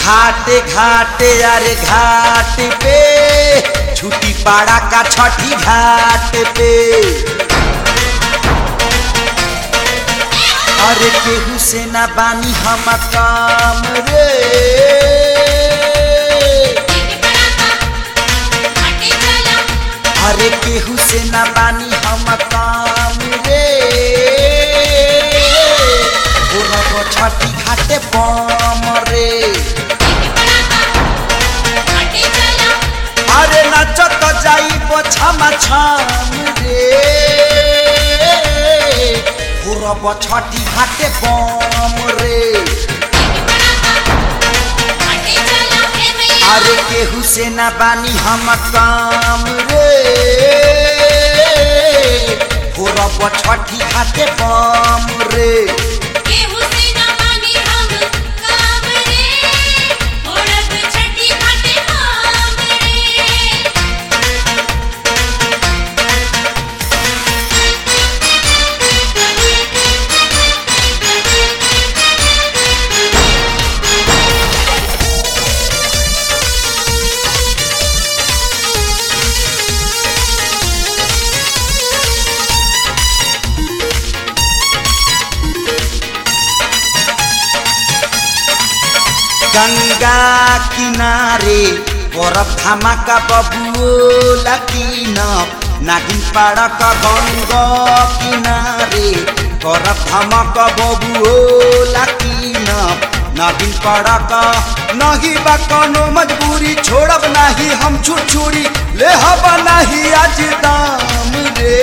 घाटे घाटे अरे घाट पे छुट्टी पाड़ा का छठी घाट पे अरे केहू से ना बानी हम काम रे अरे केहू से ना बानी हम काम रे हो रब छठी घाटे बम रे अरे नाचत जाइब छमा छम रे हो रब छठी घाटे बम रे अरे केहू से ना बानी हम काम रे हो रब छठी घाटे बम रे गंगा किनारे बरफ धमाका बबुओ लकीन नागिन पाड़क गंगा किनारे बरफ धमाका बबुओ लकीन नागिन पाड़क नहीं बा कोनो मजबूरी छोड़ब नहीं हम छुरछुरी ले हब नहीं आज दाम रे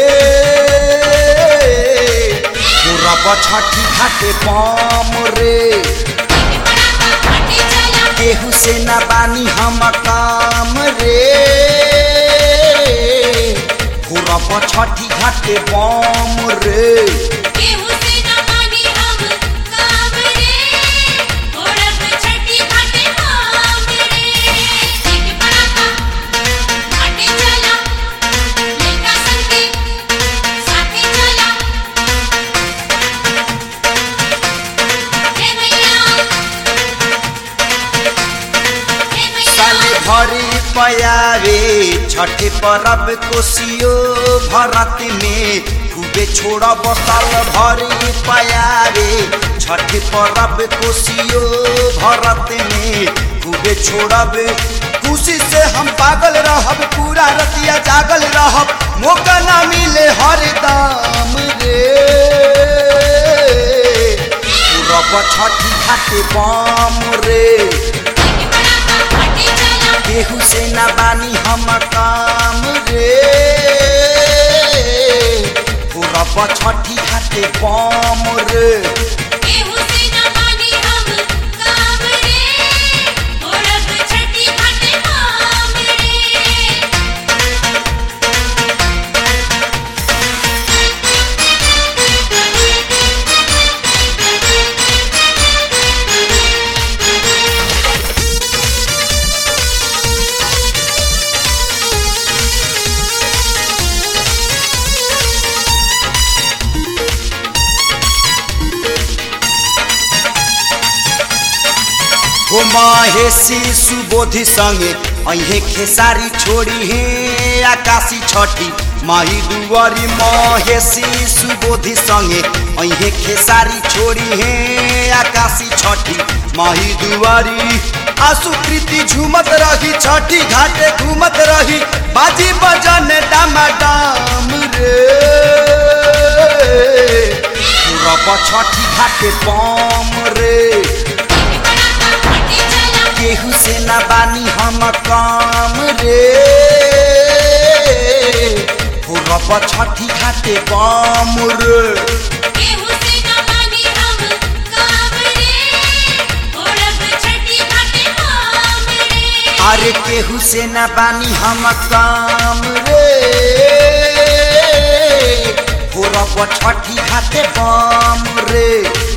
पूरब छठी घाटे पाम रे केहू से ना बानी हम काम रे पूरब छठी घाटे बम रे साले भरी पयावे छठे परब कोसियो भरत में खूबे छोड़ब साल भरी पयावे छठे परब कोसियो भरत में खूबे छोड़ब खुशी से हम पागल रहब पूरा रतिया जागल रहब मौका ना मिले हर दाम रे पूरब छठी घाटे बम रे केहू से ना बानी हम काम रे पूरब छठी घाटे बम रे हो महेशी सुबोधि संगे अहे खेसारी छोड़ी हे आकाशी छठी माही दुआरी महेशी सुबोधि संगे अहे खेसारी छोड़ी हे आकाशी छठी माही दुआरी आसु प्रीति झूमत रही छठी घाटे घूमत रही बाजी बजन डामाडाम रे पूरब छठी घाटे बम रे केहू से ना बानी हम काम रे पूरब छठी घाटे बम रे अरे केहू से ना बानी हम काम रे पूरब छठी घाटे बम रे